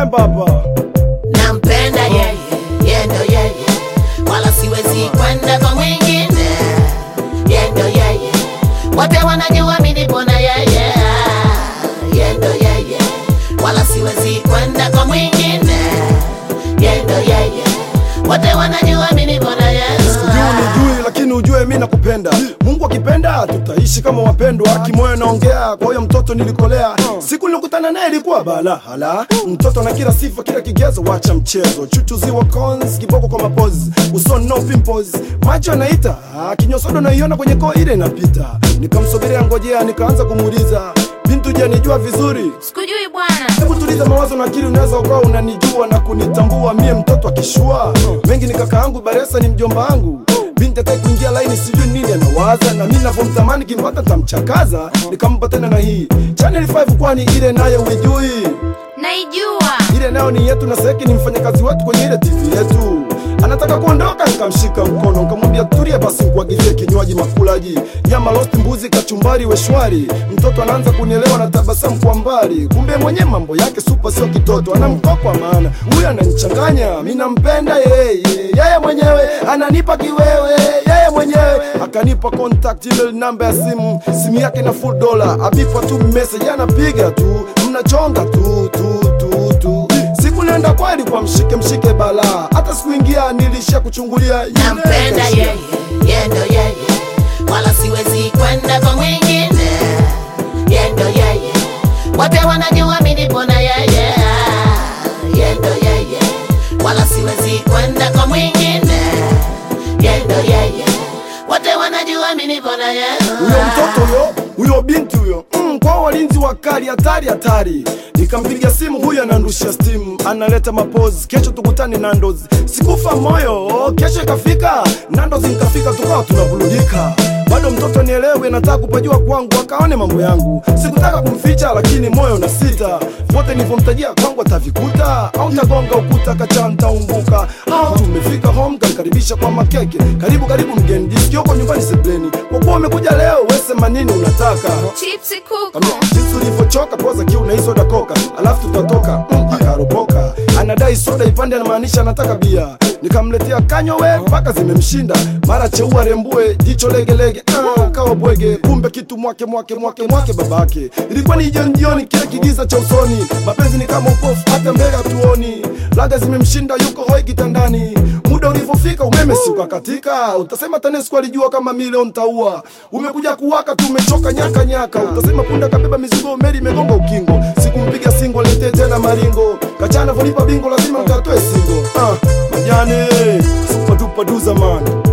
Chemba hapa. nampenda yeye, yeye ndo yeye, wala siwezi kwenda kwa mwingine. Yeye ndo yeye, wote wanajua mimi nipo na yeye. Yeye ndo yeye, wala siwezi kwenda kwa mwingine. Yeye ndo yeye, wote wanajua mimi nipo na yeye. Juu nijui lakini ujue mi nakupenda. Mungu akipenda tutaishi kama wapendwa. Kimoyo naongea kwa huyo mtoto nilikolea. Siku nilikutana naye ilikuwa bala hala. Mtoto na kila sifa kila kigezo, wacha mchezo. Chuchu ziwa cons, kiboko kwa mapozi. Uso no pimples, macho anaita. Kinyosodo naiona kwenye koo ile inapita. Nikamsogelea ngojea, nikaanza kumuuliza bintu, je, nijua vizuri? Sikujui bwana. Hebu tuliza mawazo na akili, unaweza ukawa unanijua na kunitambua mie mtoto akishua mengi ni kaka yangu Baresa ni mjomba wangu binti ataki kuingia laini, sijui nini anawaza, na mimi navyomtamani kimpata tamchakaza. Nikampa tena na hii Channel 5 kwani ile nayo uijui? Naijua. Ile nayo ni yetu na Seki ni mfanyakazi wetu kwenye ile TV yetu. Anataka kuondoka, nikamshika mkono nikamwambia tulia basi, nikuagizie kinywaji makulaji, nyama roast, mbuzi, kachumbari, weshwari. Mtoto anaanza kunielewa na tabasamu kwa mbali, kumbe mwenye mambo yake super, sio kitoto, anamkokwa maana huyu ananichanganya. Mimi nampenda yeye, yeye mwenyewe ananipa kiwewe, yeye mwenyewe akanipa contact email, namba ya simu, simu yake na full dollar, abipa tu message, anapiga tu, mnachonga tu tu tu tu siku nenda kweli kwa mshike mshike bala hata sikuingia nilisha kuchungulia yule nampenda kashia. yeye, yeye ndo yeye, wala siwezi kwenda kwa mwingine. Yeye ndo yeye, wote wanajua mimi nipo na yeye. Yeye ndo yeye, wala siwezi kwenda kwa mwingine. Yeye ndo yeye, wote wanajua mimi nipo na yeye. huyo mtoto huyo huyo binti huyo mm, kwa walinzi wakali hatari hatari nikampigia simu huyo ananrushia stimu analeta mapozi kesho tukutane nandos sikufa moyo kesho ikafika nandos nikafika tukawa tunabuludika bado mtoto nielewe nataka kupajua kwangu akaone mambo yangu sikutaka kumficha lakini moyo na sita vote nilivyomtajia kwangu atavikuta au tagonga ukuta kacha ntaumbuka au tumefika home kanikaribisha kwa makeke karibu karibu mgeni diskioko nyumbani sebleni kwa kuwa umekuja leo wesema nini unataka Chipsi kuku. Kambia, jinsi ulivyochoka poza kiu na hii soda koka alafu tutatoka mm, akaropoka anadai soda ipande anamaanisha anataka bia nikamletea kanywe mpaka zimemshinda mara cheua rembue jicho legelege ah, kawa bwege kumbe kitu mwake mwake mwake mwake babake ilikuwa ni jioni jioni kile kigiza cha usoni mapenzi ni kama upofu hata mbele hatuoni laga zimemshinda yuko hoi kitandani muda ulivyofika umeme si ukakatika utasema tanesco alijua kama milioni taua umekuja kuwaka tu umechoka nyaka nyaka utasema punda kabeba mizigo meli imegonga ukingo sikumpiga singo letee tena maringo kachana volipa bingo lazima nkatoe singo ah, majane supatupaduza man